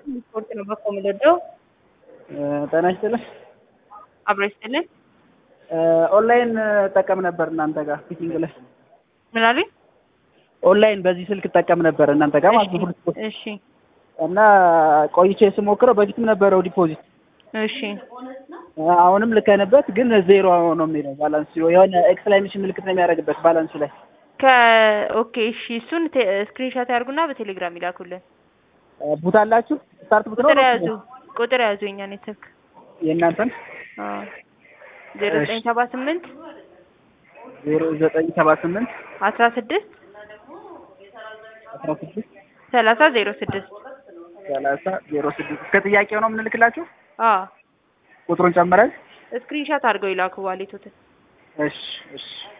ስፖርት ነው በኮ የምንወደው። ጤና ይስጥልኝ። አብሮ ይስጥልን። ኦንላይን እጠቀም ነበር እናንተ ጋር ፊቲንግ ላይ ምን አሉኝ? ኦንላይን በዚህ ስልክ እጠቀም ነበር እናንተ ጋር ማለት ነው። ሁሉ ስፖርት እሺ እና ቆይቼ ስሞክረው በፊትም ነበረው ዲፖዚት እሺ አሁንም ልከንበት ግን ዜሮ ነው የሚለው ባላንስ የሆነ ኤክስክላሜሽን ምልክት ነው የሚያደርግበት ባላንሱ ላይ ከኦኬ እሺ እሱን ስክሪንሾት ያርጉና በቴሌግራም ይላኩልን። ቡት አላችሁ ስታርት ቡት ነው ቁጥር ያዙ ቁጥር ያዙ የኛ ኔትወርክ የእናንተን ዜሮ ዘጠኝ ሰባ ስምንት ዜሮ ዘጠኝ ሰባ ስምንት አስራ ስድስት አስራ ስድስት ሰላሳ ዜሮ ስድስት ሰላሳ ዜሮ ስድስት እስከ ጥያቄው ነው የምንልክላችሁ አዎ ቁጥሩን ጨምረን ስክሪንሾት አድርገው ይላኩ ዋሌቶትን እሺ እሺ